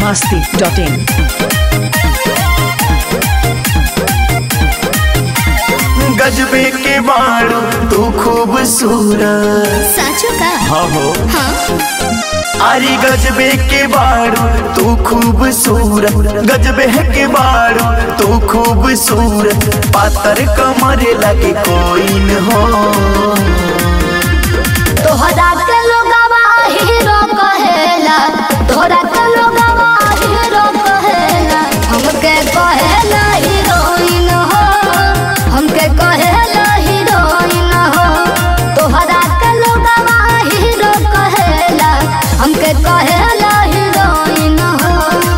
masti.in. गजबे के बाड़ू तू खूबसूरत साचो का हाँ हो हाँ अरे गजबे के बाड़ू तू खूबसूरत गजबे के बाड़ू तू खूबसूरत पातर कमर लगे कोई न हो तोहरा के लोगवा हीरो कहेला तोहरा के लोगवा हीरो कहेला हमके कहेला हीरोइन हो हमके कहेला हीरोइन हो तोहरा के लोगवा हीरो कहेला हमके कहेला हीरोइन हो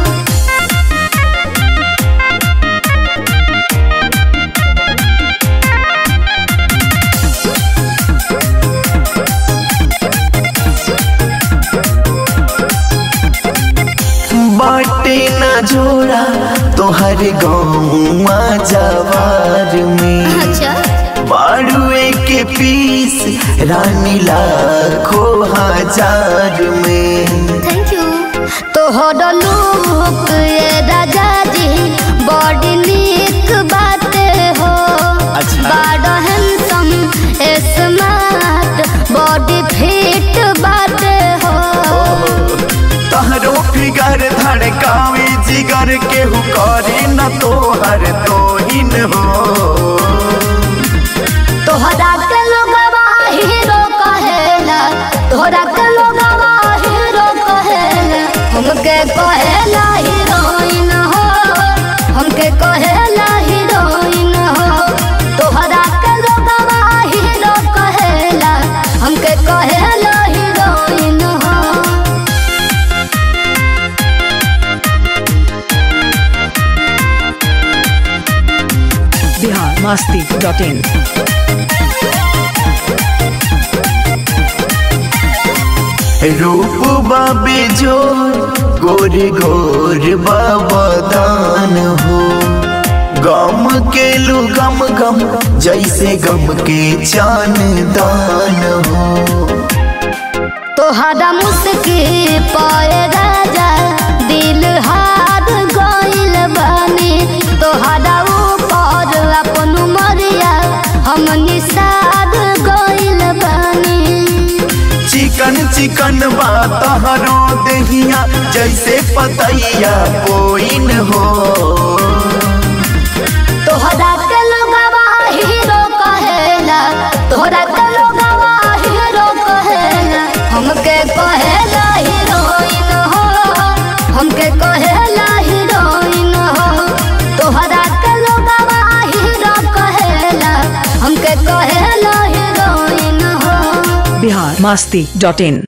बाटे न जोड़ा तोहर गौवा जवार में अच्छा बाड़ुए के पीस रानी लाखों हजार में थैंक यू तोहर लुक ये राजा जी बड़ी नीक बाते हो अच्छा। बड़ा हैंडसम स्मार्ट बॉडी फिट बाते हो तहरो फिगर धड़कावे जिगर केहू करे न तोहर तोहिन हो तोहरा के लोगवा हीरो कहेला तोहरा के लोगवा हीरो कहेला हमके कहेला हीरोइन हो हमके कहेला हीरोइन हो तोहरा के लोगवा हीरो कहेला हमके कहेला हीरोइन हो Bihar masti.in. रूप बाबे जोर गोर गोर बाबदान हो गम के लू गम गम जैसे गम के चान दान हो तोहरा मुस्की पाए राजा दिल हार गइल बानी तोहरा ऊपर अपन मरिया हम निसार गइल बानी चिकन चिकन बा तहरो दहिया जैसे पतैया कोइन हो तोहरा के लोगवा हीरो कहेला तोहरा के लोगवा हीरो कहेला हमके कहेला हीरोइन हो हमके कहेला हीरोइन हो तोहरा के लोगवा हीरो कहेला हमके कहेला हीरोइन हो Bihar masti.in.